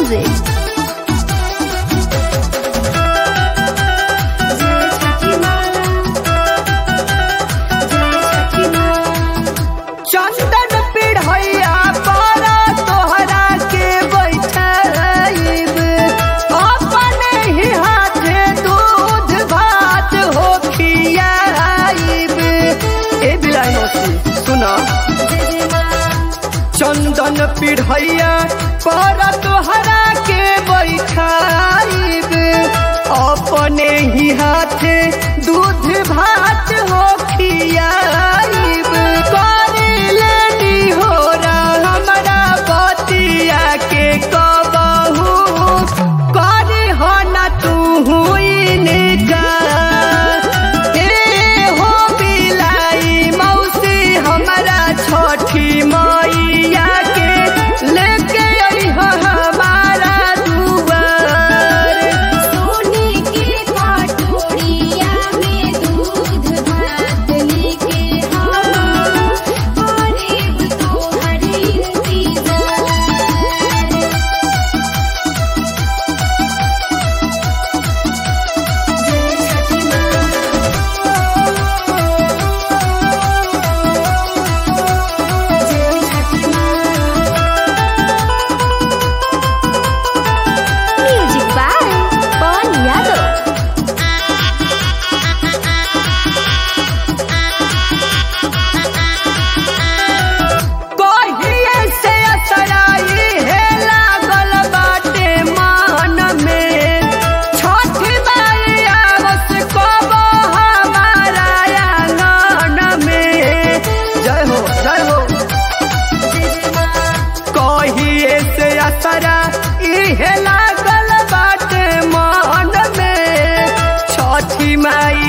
music. चंदन पिढ़ैया पारा तोहरा के बैठाइब अपने ही हाथे दूध भात हो खियाइब ए बिलाई मौसी सुना चंदन पिढ़ैया पारा तोहरा के बैठाइब अपने ही हाथे दूध भात हो खियाइब करी लेनी हो हमरा बतिया के कबहू करी हो न तू इनका ए हो बिलाई मौसी हमरा छोटी मैया के लेके आई हो हमारा दुआर सोने के कटोरिया में दूध भात लेके हम करीब तोहर इंतजार जय छठी माँ जय छठी माँ म्यूजिक बाय पवन यादव कहिए से असराई है लागल बाटे मान में छठ माई आवस कबो हमारा आंगन में जय हो जय हो कहिए से असरा इहे लागल बाटे मान में छठी माई